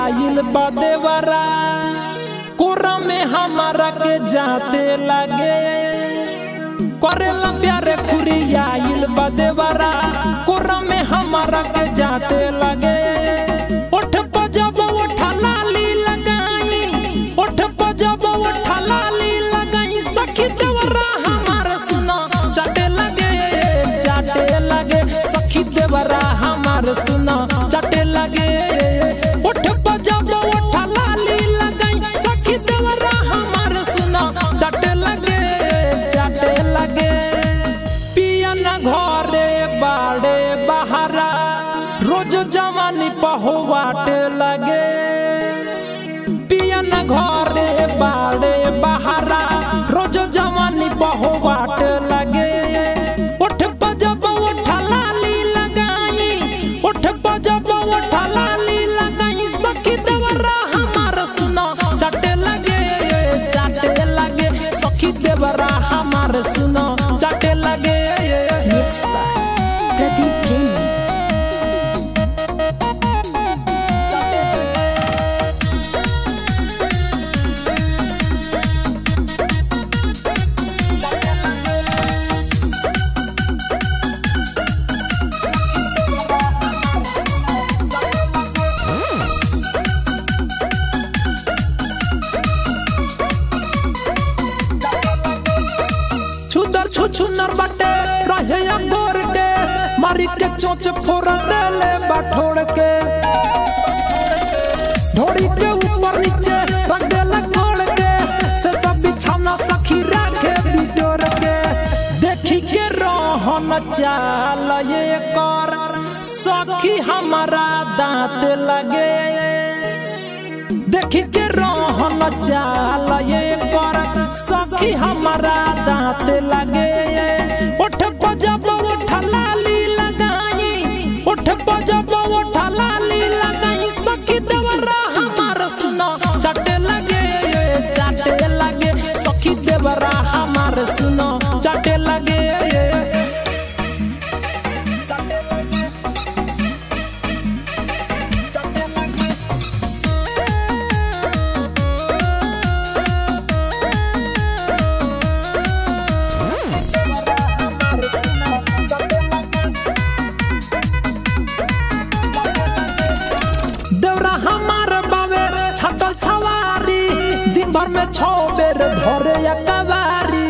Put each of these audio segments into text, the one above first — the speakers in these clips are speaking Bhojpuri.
आइल बा देवरा कोरा में हमारा के जाते लगे करेला प्यारे खुरी आइल बा देवरा कोरा में हमारा के जाते लगे उठ पजब उठा लाली लगाई उठ पजब उठा लाली लगाई सखी देवरा हमार सुना चाटे लगे चाटे लगे सखी देवरा हमार सुना चाटे लगे उठ पजब उठा लाली लगाई सखी देवरा हमार सुना चाटे लगे चाटे लगे पिया न घरे बाड़े बहारा रोज जवानी पहुवाट लगे पिया न घरे बाड़े बहारा रोज जवानी पहुवाट लगे उठ पजब उठा लाली लगाई उठ पजब उठा लाली लगाई सखी देवरा हमार सुना चाटे लगे चाटे लगे सखी देवरा हमार सुना चाटे लगे Mixed by Pradeep Jain. छुदर छु छुनर बटे रहे अंगोर के मारी के चोच फोड़ देले बाठोड़ के ढोड़ी के ऊपर नीचे रख देले कोड़ के से सब बिछाना सखी राखे बिटोर के देखी के रोहन चाल ये कर सखी हमारा दांत लगे देखी के रोहन चाल ये कर सखी हमारा दांत लगे उठ पजब उठ लाली लगाई उठ पजब उठ लाली लगाई सखी देवरा हमार सुनो चाटे लगे चाटे लगे सखी देवरा हमार सुनो चाटे लगे चाटे लगे चाटे लगे देवरा हमार बावे छटल छवारी दिन भर में छो बेर धरे या कवारी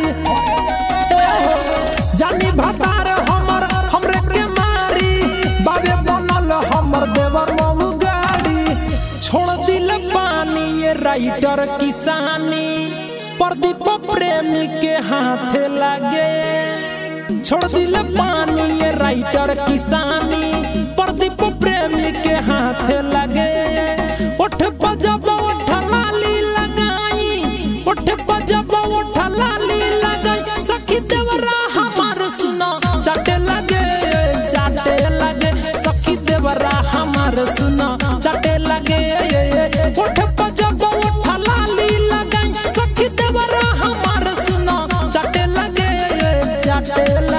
जानी भतार हमर हमरे के मारी बावे बनल हमर देवर मऊ गाड़ी छोड़ दिल पानी ये राइटर किसानी प्रदीप प्रेमी के हाथ लगे छोड़ दिल पानी ये राइटर किसानी प्रदीप प्रेमी के हाथ लगे उठ पजब उठ लाली लगाई उठ पजब उठ लाली लगाई सखी देवरा हमार सुनो चाटे लगे चाटे लगे सखी देवरा हमार सुनो चाटे लगे उठ पजब उठ लाली लगाई सखी देवरा हमार सुनो चाटे लगे चाटे